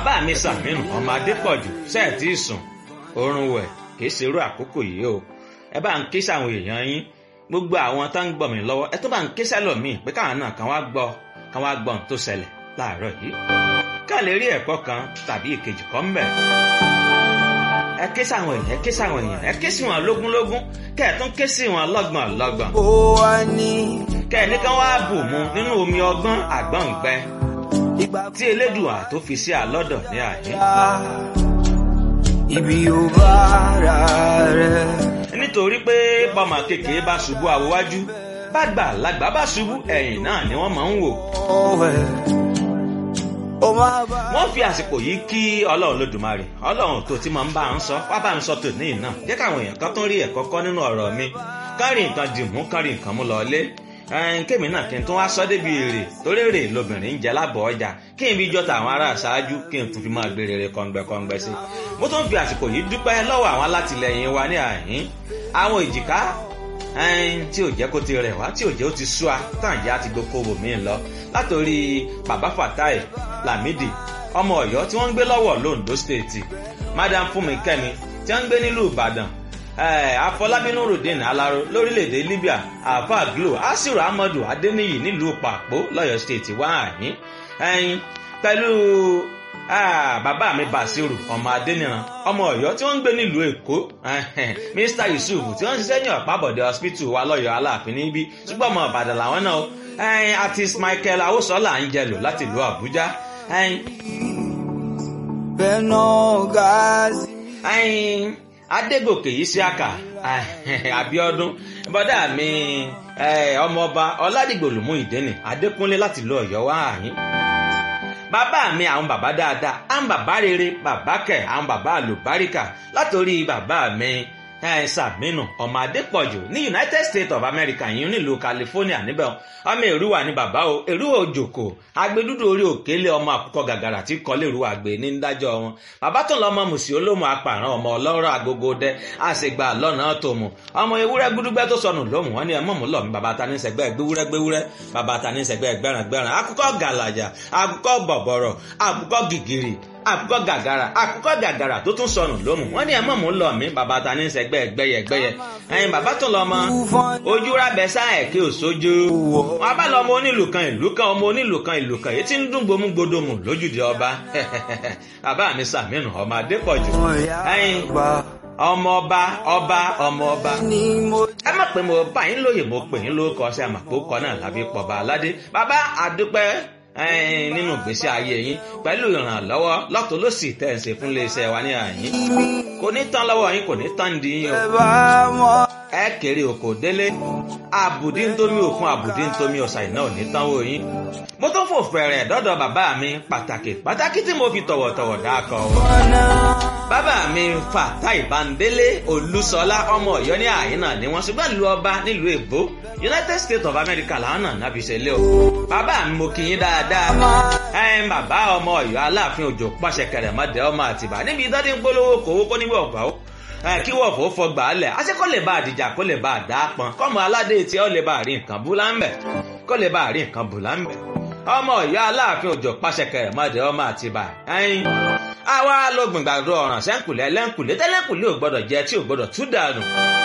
bàbá mi sàmínú ọmọ adépọ̀jù sẹ́ẹ̀tì sùn oorun wẹ̀ kì í ṣerú àkókò yìí o ẹ bá ń ké sáwọn èèyàn yín gbogbo àwọn tó ń gbọ́ mi lọ́wọ́ ẹ tó bá ń ké sẹ́lòmíì pé káwọn náà kàn wá gbọ́ kàn wá gbọ́ ohun tó ṣẹlẹ̀ láàárọ̀ yìí ká lè rí ẹ̀kọ́ kan tàbí ìkejì kan mbẹ̀. ẹ ké sáwọn èèyàn ẹ ké sáwọn èèyàn ẹ ké sí wọn lógúnlógún kẹ ẹ tún ké sí wọn lọ́gbọ̀n lọ́gbọ̀n. ó wá ní. kẹ ẹ ní kán wá bù mu nínú omi ọgbọ́n àgbọ̀ǹgbẹ ìgbà tí elédùà tó fi sí àlọ́dọ̀ ní àyín. ibi ò bá ara rẹ̀. nítorí pé bọ́mọ kékeré bá ṣubú àwòwájú bá gbà lágbà bá ṣubú ẹ̀yìn náà ni wọ́n máa ń wò. ọ̀wẹ̀ ó máa bá. wọ́n fi àsìkò yìí kí ọlọ́run lódùmarè ọlọ́run tó ti máa ń bá ń sọ wá bá ń sọ tòní náà jẹ́ káwọn èèyàn kan tó ń rí ẹ̀kọ́ kọ́ nínú ọ̀rọ̀ mi kárí nǹkan dìmú kárí nǹkan mú lọlé ẹn kémi náà kí n tún wá sọ débi èrè torí èrè lobìnrin ń jẹ lábọ̀ ọjà kí n fi jọta àwọn ará àṣáájú kí n tún fi máa gbé rere kọ̀ǹgbẹ̀kọ̀ǹgbẹ̀ sí i mo tún fi àsìkò yìí dúpẹ́ lọ́wọ́ àwọn alátìlẹyìn wa ní àhín àwọn èjìká ẹn tí ò jẹ́ kó ti rẹ̀ wá tí ò jẹ́ ó ti sú a tàn yá ti gboko wò mí lọ látòrí bàbá fatai lamidi ọmọ ọ̀yọ́ tí wọ́n ń gbé lọ́wọ́ londo state madam fúnmi kẹ́mi tí wọ́n ń gbé nílùú ìbàdàn eh, afọlábí nurudeen alaro lórílẹ̀‐èdè libya alfa glo asiru amadu adeniyi nílùú pàpó lọ́yọ̀ state wá àyín ẹyin pẹ̀lú ah, bàbá mi basiru ọmọ adeniran ọmọ ọ̀yọ́ tí wọ́n ń gbé nílùú èkó mr yusuf tí wọ́n ń ṣiṣẹ́ ní ọ̀pábọ̀dé hospital wa lọ́yọ̀ aláàfin níbí ṣùgbọ́n ọmọ ìbàdàn làwọn náà ẹyin artist michael awosola ń jẹlò láti ìlú àbújá ẹyin bẹ́ẹ̀ náà gáàsì. ẹyin adégòkè yìí sí àkà abiodun bọdá mi eh, ọmọọba ọládìgbòlùmú ìdẹ́nì adékúnlé láti lọ ọ̀yọ́ wá àyín bàbá mi àwọn bàbá dáadáa àwọn bàbá rere bàbá kẹ àwọn bàbá àlùbáríkà látòrí bàbá mi eh, sàmínú ọmọ adépọ̀jù ní united states of america yìí nílùú california níbẹ̀ ọmọ èrúwà ní bàbá o èrúwà òjòkó agbẹdúdú orí òkèlè ọmọ àkùkọ gàgàrà tí kọlé èrúwà gbé ní dájọ́ wọn bàbá tó lọ ọmọ mùsì olómù apààrán ọmọ ọlọ́rọ̀ agogo dẹ àṣegbà lọ́nà tó mu ọmọ ewúrẹ́ gbúdúgbẹ́ tó sọnù lómù wọn ni ẹ mọ̀mú lọ́mú bàbá ta ní sẹ́gbẹ́ gbéwúrẹ́ gbéwúrẹ́ bàbá ta ní sẹ́gbẹ́ gbẹ́ràn gbẹ́ràn akùkọ gàlàjà akùkọ bọ̀bọ̀rọ̀ akùkọ gìgìrì àkùkọ gàgàrà àkùkọ gàgàrà tó tún sọnù lómù wọn ní ẹ mọ̀mú lọ mí bàbá ta ní sẹ́gbẹ́ gbẹ́yẹgbẹ́yẹ ẹyin bàbá tó lọ mọ ojú rábẹ sáà kí ò sójú wọn bá lọ ọmọ onílù kan ìlú kan ọmọ onílù kan ìlú kan èyí tí ń dún gbomú gbodomù lójúde ọba bàbá mi sàmínú ọmọ adépọ̀jù ẹyin ọmọ ọba ọba ọmọ ọba ni mo. ẹ má pè mo bá yín lóye mo pè yín lórúkọ ṣe àmàpò kọ náà lábí pọba aládé bàbá àdúpẹ́ ẹ̀ẹ́n nínú ìgbésí ayé yín pẹ̀lú ìrànlọ́wọ́ lọ́tọ̀ ló sì tẹ̀ ń ṣe fún iléeṣẹ́ wa ní àyín kò ní tán lọ́wọ́ yín kò ní tán di yín o ẹ bá mọ. ẹ kéré oko délé àbùdí ntómi òkun àbùdí ntómi ọ̀sà iná ò ní tán wò yín mo tún fò fẹ̀rẹ̀ dọ́dọ̀ bàbá mi pàtàkì pàtàkì tí mo fi tọ̀wọ̀tọ̀wọ̀ dákọ̀ wọn bàbá mi fatai bandele olúṣọlá ọmọ ọyọ ní àyínà ni wọn ṣùgbọ́n lu ọba nílùú èbó united states of america làwọn náà náà fi ṣẹlẹ̀ o bàbá mi mo kì í dáadáa ẹn bàbá ọmọ ọyọ aláàfin òjò pàṣẹ kẹrẹmọdé ọmọ àtìbá níbi ìdádé ń polówó kòwó kó níbi ọgbà ó kí wọ́n fò fọgbà á lẹ̀ àṣẹ kó lè bá àdìjà kó lè bá àdá pọn kọ́mọ aládé tí ó lè bá rí nǹkan bú láńbẹ̀ kó lè bá rí nǹkan bú láńbẹ̀ ọmọ ìyá aláàfin òjò pàṣẹ kẹrẹmọdé ọmọ àtìbá ẹyin àwa ló gbìngbàdo ọ̀ràn sẹ́ńkùlẹ̀ lẹ́ńkùlẹ̀ tẹ́lẹ̀kùlẹ̀ ò gbọ́dọ̀ jẹ tí ò gbọ́dọ̀ tú dànù.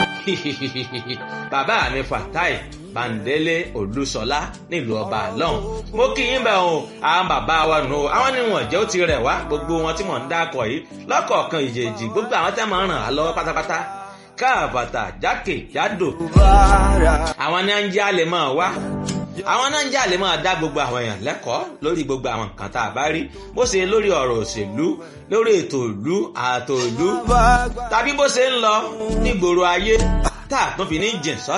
bàbá mi fatai bandele olúṣọlá nílùú ọba àlọ́hùn mo kí yín bẹ́ẹ̀ o àwọn bàbá wa nù o àwọn ni wọn jẹ́ ó ti rẹ̀ wá gbogbo wọn tí mò ń dákọ̀ yìí lọ́kọ̀ọ̀kan ìjèjì gbogbo àwọn tẹ́ máa ń ràn á lọ́wọ́ pátápátá káàbàtà jákè jádò àwọn náà ń jẹ́ àlè máa wá àwọn náà ń jà lè máa dá gbogbo àwọn èèyàn lẹ́kọ̀ọ́ lórí gbogbo àwọn nǹkan tá a bá rí bó ṣe lórí ọ̀rọ̀ òṣèlú lórí ètò ìlú ààtò ìlú tàbí bó ṣe ń lọ nígboro ayé tá a tún fi ní jìn sọ́